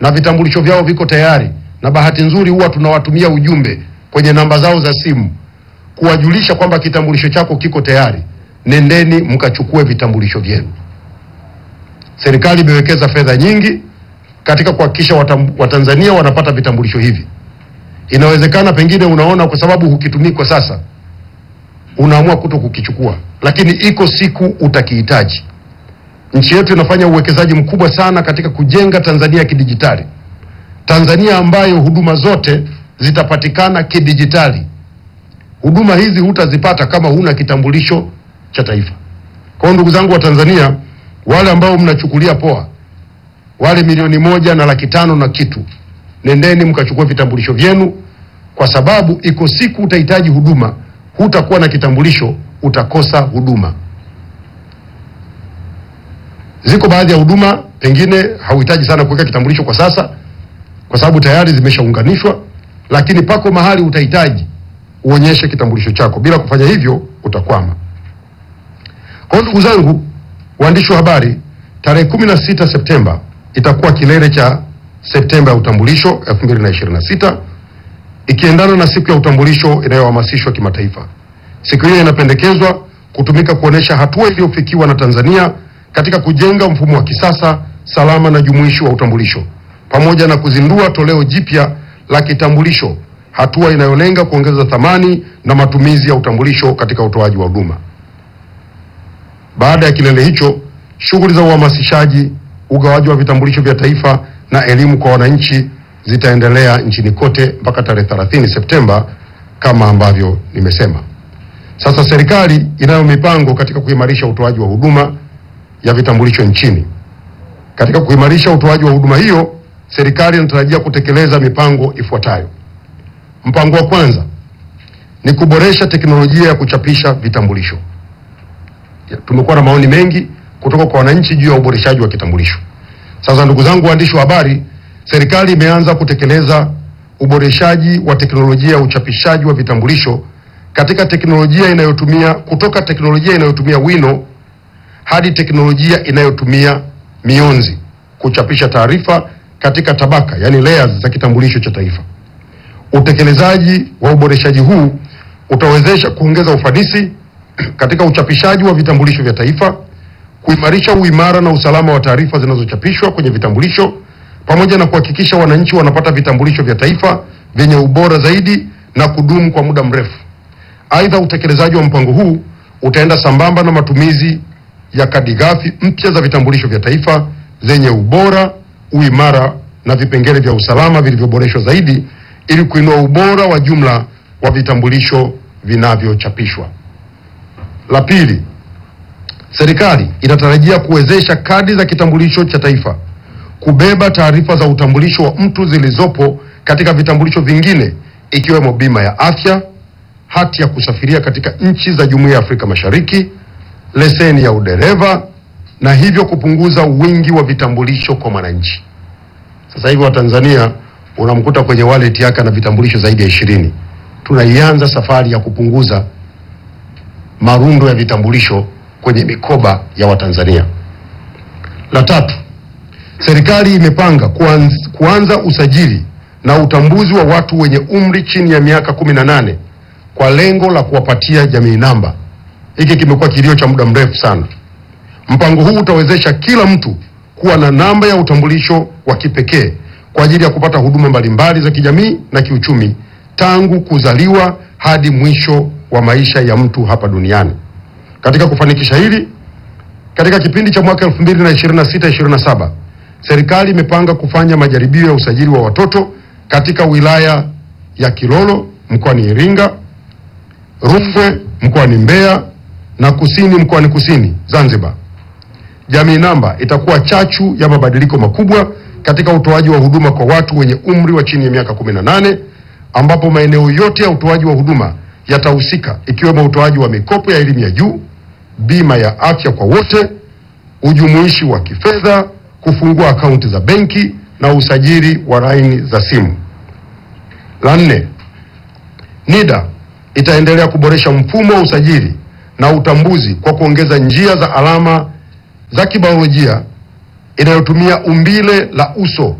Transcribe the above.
na vitambulisho vyao viko tayari, na bahati nzuri huwa tunawatumia ujumbe kwenye namba zao za simu kuwajulisha kwamba kitambulisho chako kiko tayari, nendeni mkachukue vitambulisho vyenu. Serikali imewekeza fedha nyingi katika kuhakikisha watam- Watanzania wanapata vitambulisho hivi. Inawezekana pengine unaona kwa sababu hukitumii kwa sasa, unaamua kuto kukichukua, lakini iko siku utakihitaji. Nchi yetu inafanya uwekezaji mkubwa sana katika kujenga Tanzania ya kidijitali, Tanzania ambayo huduma zote zitapatikana kidijitali. Huduma hizi hutazipata kama huna kitambulisho cha taifa. Kwa hiyo ndugu zangu wa Tanzania, wale ambao mnachukulia poa, wale milioni moja na laki tano na kitu, nendeni mkachukua vitambulisho vyenu, kwa sababu iko siku utahitaji huduma, hutakuwa na kitambulisho, utakosa huduma. Ziko baadhi ya huduma pengine hauhitaji sana kuweka kitambulisho kwa sasa, kwa sababu tayari zimeshaunganishwa, lakini pako mahali utahitaji uonyeshe kitambulisho chako. Bila kufanya hivyo utakwama. Kwa hiyo ndugu zangu waandishi wa habari, tarehe 16 Septemba itakuwa kilele cha Septemba ya utambulisho 2026 ikiendana na siku ya utambulisho inayohamasishwa kimataifa. Siku hiyo inapendekezwa kutumika kuonesha hatua iliyofikiwa na Tanzania katika kujenga mfumo wa kisasa, salama na jumuishi wa utambulisho pamoja na kuzindua toleo jipya la kitambulisho, hatua inayolenga kuongeza thamani na matumizi ya utambulisho katika utoaji wa huduma. Baada ya kilele hicho, shughuli za uhamasishaji, ugawaji wa vitambulisho vya taifa na elimu kwa wananchi zitaendelea nchini kote mpaka tarehe 30 Septemba kama ambavyo nimesema. Sasa serikali inayo mipango katika kuimarisha utoaji wa huduma ya vitambulisho nchini. Katika kuimarisha utoaji wa huduma hiyo, serikali inatarajia kutekeleza mipango ifuatayo. Mpango wa kwanza ni kuboresha teknolojia ya kuchapisha vitambulisho. Ya, Tumekuwa na maoni mengi kutoka kwa wananchi juu ya uboreshaji wa kitambulisho. Sasa ndugu zangu waandishi wa habari, serikali imeanza kutekeleza uboreshaji wa teknolojia ya uchapishaji wa vitambulisho katika teknolojia inayotumia kutoka teknolojia inayotumia wino hadi teknolojia inayotumia mionzi kuchapisha taarifa katika tabaka, yani layers za kitambulisho cha taifa. Utekelezaji wa uboreshaji huu utawezesha kuongeza ufanisi katika uchapishaji wa vitambulisho vya taifa, kuimarisha uimara na usalama wa taarifa zinazochapishwa kwenye vitambulisho, pamoja na kuhakikisha wananchi wanapata vitambulisho vya taifa vyenye ubora zaidi na kudumu kwa muda mrefu. Aidha, utekelezaji wa mpango huu utaenda sambamba na matumizi ya kadi ghafi mpya za vitambulisho vya taifa zenye ubora, uimara na vipengele vya usalama vilivyoboreshwa zaidi ili kuinua ubora wa jumla wa vitambulisho vinavyochapishwa. La pili, serikali inatarajia kuwezesha kadi za kitambulisho cha taifa kubeba taarifa za utambulisho wa mtu zilizopo katika vitambulisho vingine ikiwemo bima ya afya, hati ya kusafiria katika nchi za Jumuiya ya Afrika Mashariki, leseni ya udereva na hivyo kupunguza wingi wa vitambulisho kwa mwananchi. Sasa hivi Watanzania unamkuta kwenye wallet yake ana vitambulisho zaidi ya ishirini. Tunaianza safari ya kupunguza marundo ya vitambulisho kwenye mikoba ya Watanzania. La tatu, serikali imepanga kuanz, kuanza usajili na utambuzi wa watu wenye umri chini ya miaka kumi na nane kwa lengo la kuwapatia jamii namba. Hiki kimekuwa kilio cha muda mrefu sana. Mpango huu utawezesha kila mtu kuwa na namba ya utambulisho wa kipekee kwa ajili ya kupata huduma mbalimbali za kijamii na kiuchumi tangu kuzaliwa hadi mwisho wa maisha ya mtu hapa duniani. Katika kufanikisha hili, katika kipindi cha mwaka 2026-2027 serikali imepanga kufanya majaribio ya usajili wa watoto katika wilaya ya Kilolo mkoani Iringa, Rungwe mkoani Mbeya na Kusini mkoani Kusini Zanzibar. Jamii namba itakuwa chachu ya mabadiliko makubwa katika utoaji wa huduma kwa watu wenye umri wa chini ya miaka 18 ambapo maeneo yote ya utoaji wa huduma yatahusika ikiwemo utoaji wa mikopo ya elimu ya juu, bima ya afya kwa wote, ujumuishi wa kifedha, kufungua akaunti za benki na usajili wa laini za simu. La nne, NIDA itaendelea kuboresha mfumo wa usajili na utambuzi kwa kuongeza njia za alama za kibiolojia inayotumia umbile la uso